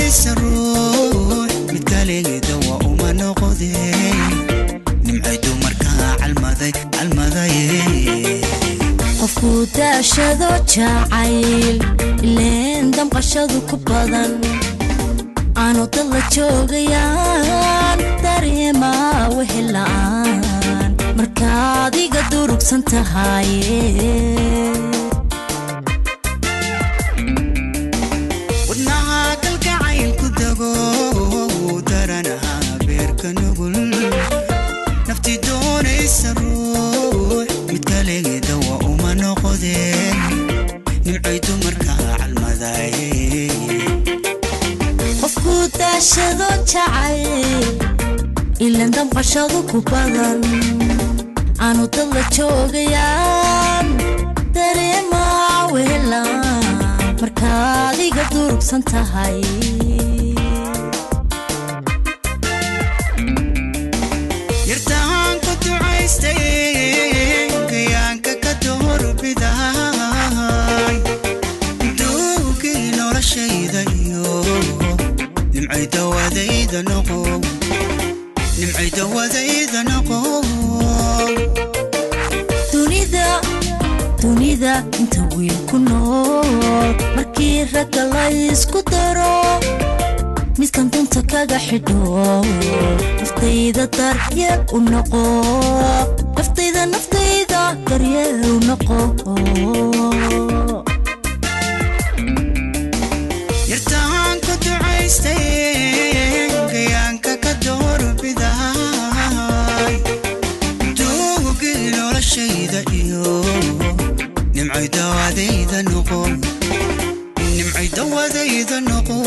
doonaysa ruux mid kalegeeda waa uma noqodeen nimcay dumarkaa calmaday calmadaye qofku daashado jacayl ileen damqashadu ku badan aanu dad la joogayaan dareema wehel la'aan markaad iga durugsan tahay wadnaha kalgacayl ku dago daranaha beerka nugul nafti doonaysa ruux mid kalegeeda waa uma noqodeen nimcay dumarkaa calmadaye qofku daashado jacayl ileen damqashadu ku badan aanu dad la joogayaan dareema wehel la'aan markaad iga durugsan tahay yartaan ku ducaystay gayaanka ka doorbidaay duugii noloshayda iyo nimcay dawadayda noqo nimcay dawadayda noqo dunida dunida inta wiil ku nool markii ragga la isku daro midkan dunta kaga xidho naftayda daryeel u noqo naftayda naftayda daryeel u noqo yartaan ku ducaystay gayaanka ka doorbidaay duugii noloshayda iyo nimcay dawadayda noqo nimcay dawadayda noqo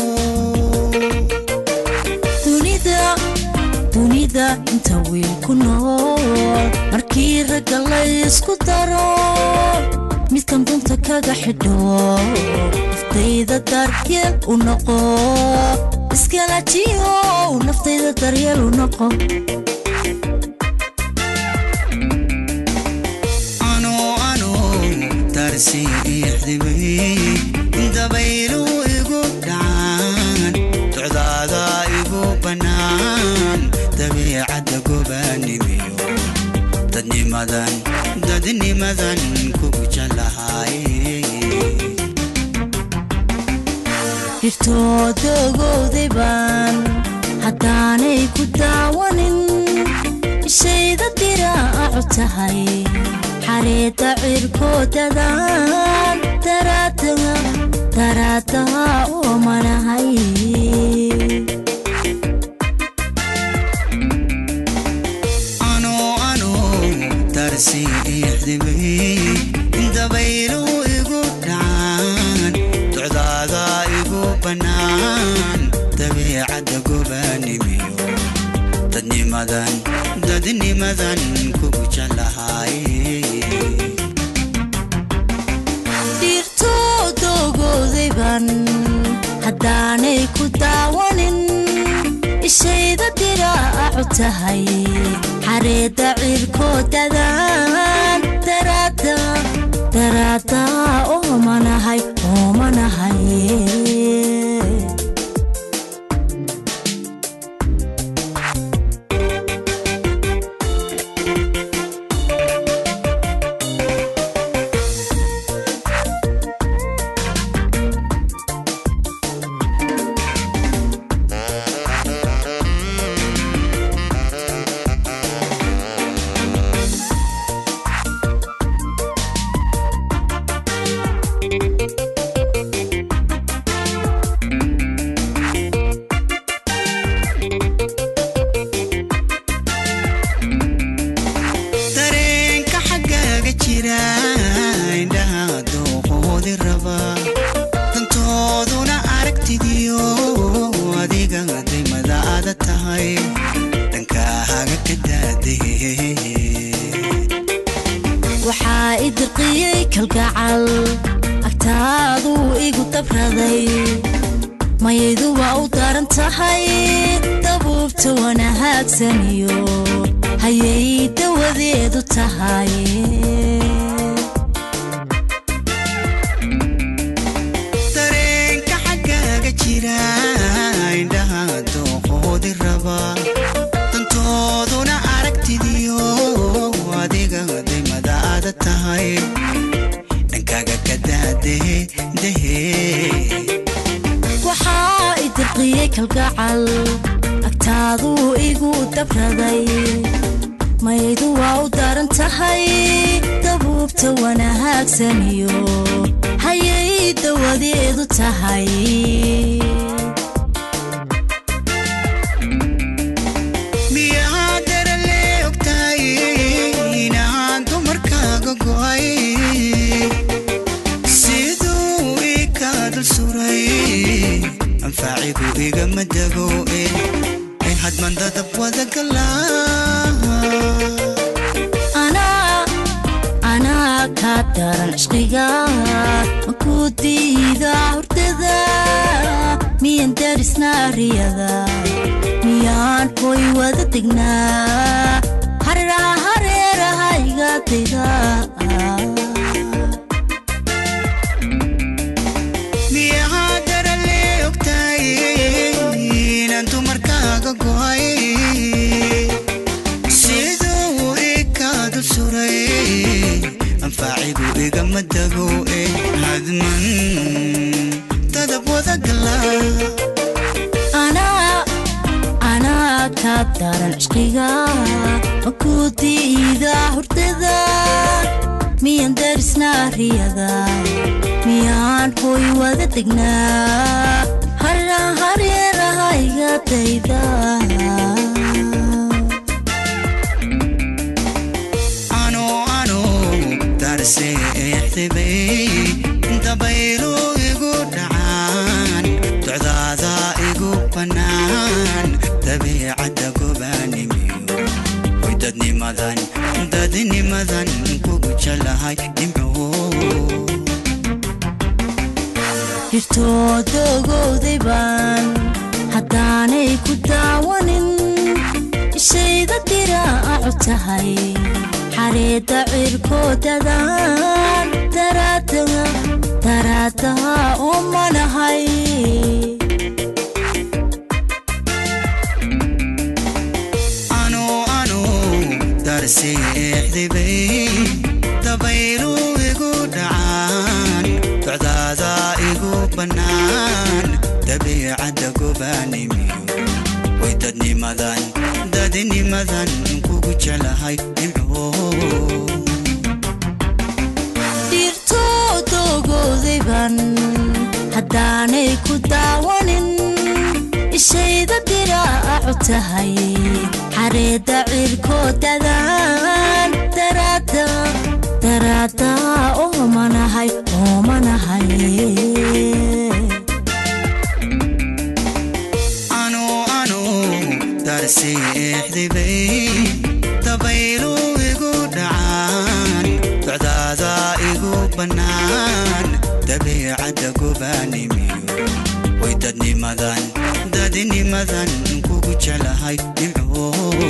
dunida dunida inta wiil ku nool markii ragga la isku daro midkan dunta kaga xidho naftayda daryeel u noqo iskalajiyo naftayda daryeel u noqo ano ano darsi ixdibay dabaylu igu dhacaan docdaada igu bannaan dabiicadda gobaanimiyo dadnimadan dadnimadan kugu jalahay dhirtooda ogowday baan haddaanay ku daawanin ishayda diraacu tahay xareedda cirkoodadaan daraadaha daraadaha oo manahay ano ano darsi ixdibay dabaylu igu dhacaan docdaada igu bannaan dabiicadda gobaanimiyo dadnimadan dadnimadan kugu jalahay dhirtooda ogowday baan haddaanay ku daawanin ishayda diraacu tahay xareedda cirkoodadaan daraada daraada oo manahay oo manahay dareenka xaggaaga jira indhaha dooqoodi raba dantooduna aragtidiyo adiga daymadaada tahay dhankaaga ka daadee waxaa i dirqiyey kalgacal agtaaduu igu dabraday mayaydu waa u daran tahay dabuubta wana haagsaniyo hayay dawadeedu tahay dareenka xaggaaga jira quudi raba dantooduna aragtidiyo adiga daymadaada tahay dhankaaga ka daadehe dehe waxaa i dirqiyey kalgacal agtaaduu igu dabraday maydu waa u daran tahay dabuubta wanahaagsaniyo hayay dawadeedu tahay miyaa darale ogtahay inaan dumarkaaga go'ay siduu ii kaa dul suray anfaacigu igama dego ee hadman dadab wada galaa anaa anaa kaa daran cishqiga makuu diida hurdada miyan darisnaa riyada miyaan hoy wada degnaa hareeraha hareeraha iga dayda miyaa darale ogtahay inaan dumarkaaga go'ay siduu ii kaa dul suray anfaacigu igama dego ee hadman dadab wada galaa anaa anaa kaa daran cishqiga makuu diida hurdada miyan darisnaa riyada miyaan hoy wada degnaa hareeraha hareeraha iga dayda ano ano darseexdibay dabaylu igu dhacaan docdaada igu bannaan dabiicadda gobaanimiyo way dadnimadan dadnimadan kugu jelahay nimco dhirtooda ogowday baan haddaanay ku daawanin ishayda diraacu tahay xareedda cirkoodadaan daraadaha daraadaha oo manahay ano ano darseexdibay dabaylu igu dhacaan docdaada igu bannaan dabiicadda gobaanimiyo way dadnimadan dadnimadan kugu jelahay nimco dhirtooda ogowday baan haddaanay ku daawanin ishayda diraacu tahay xareedda cirkoodadaan daraada daraada oo manahay oo manahay ano ano darseexdibay dabaylu igu dhacaan docdaada igu bannaan dabiicadda gobaanimiyo way dadnimadan dadnimadan kugu jelahay nimco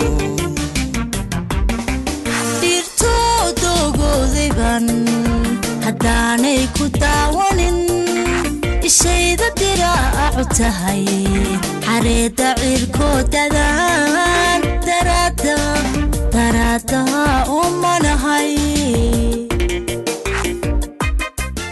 dhirtooda ogowday baan haddaanay ku daawanin ishayda diraacu tahay xareedda cirkoodadaan daraada daraadaha oo manahay